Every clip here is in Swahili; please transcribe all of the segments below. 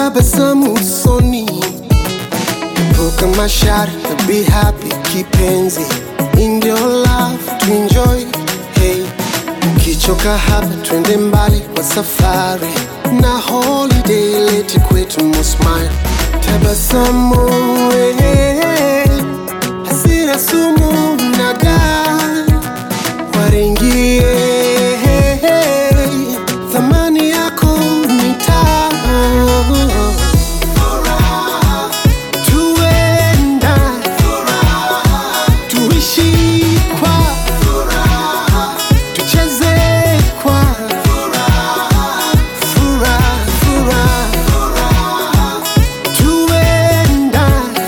tabasamu usoni, epuka mashari na be happy kipenzi, in your love to enjoy. Hey, ukichoka hapa twende mbali kwa safari na holiday leti kwetu musmile, tabasamu eh, hasira sumu na daa waringie thamani yako ni taa tuenda tuishi kwa tucheze kwa furaha furaha tuenda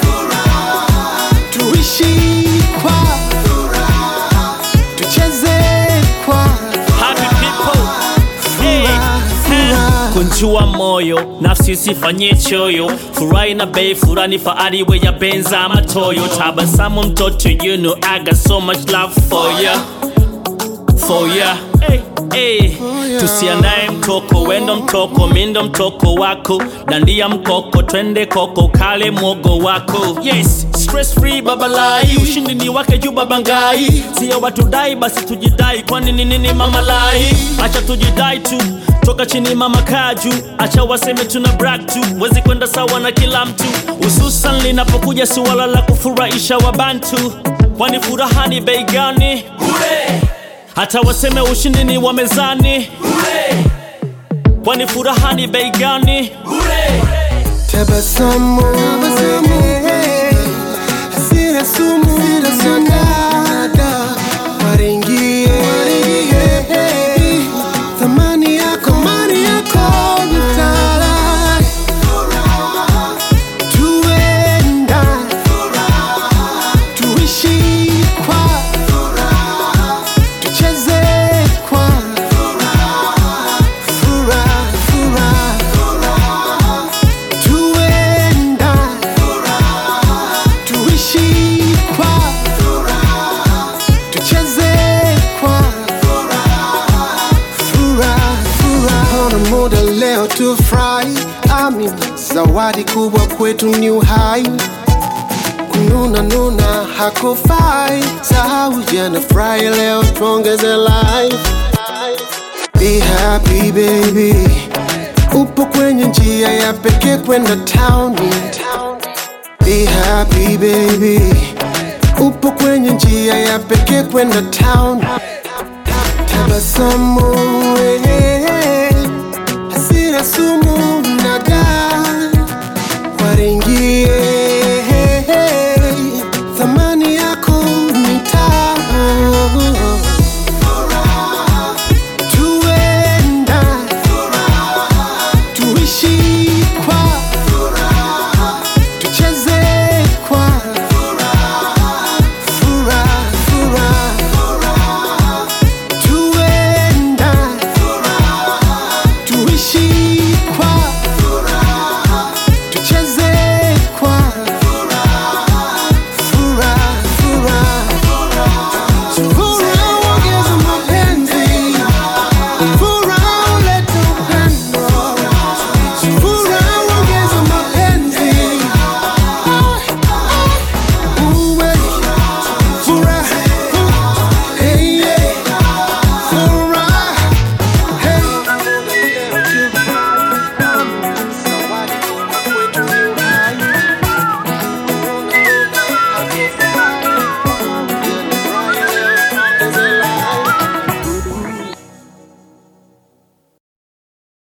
tuishi kwa tucheze kwa Happy people. Hey, hey. kunjua moyo nafsi usifanye choyo furahi na bei furani faari we ya benza matoyo tabasamu mtoto you know I got so much love for ya for ya hey, hey. tusiandae mtoko wendo mtoko mindo mtoko wako dandia mkoko twende koko kale mwogo wako yes stress free babalai ushindi ni wake juu babangai sio watu dai basi tujidai kwani ni nini mamalai acha tujidai tu toka chini mama kaju acha waseme tuna brag tu wezi kwenda sawa na kila mtu hususan linapokuja suala la kufurahisha wabantu kwani furaha ni bei gani hata waseme ushindi ni wa mezani kwani furaha ni bei gani tabasamu hasira sumu nada waringie thamani yako mani yako mtala tuenda tuishi kwa tucheze kwa furaha furaha tuenda tuishi kwa tucheze kwa furaha furaha na muda leo tufurahi amini zawadi kubwa kwetu ni uhai kununa nuna hakufai sahau jana furahi leo tuongeze life Be happy baby, upo kwenye njia ya pekee kwenda town. Be happy baby, upo kwenye njia ya pekee kwenda town. Tabasamu eh, hasira sumu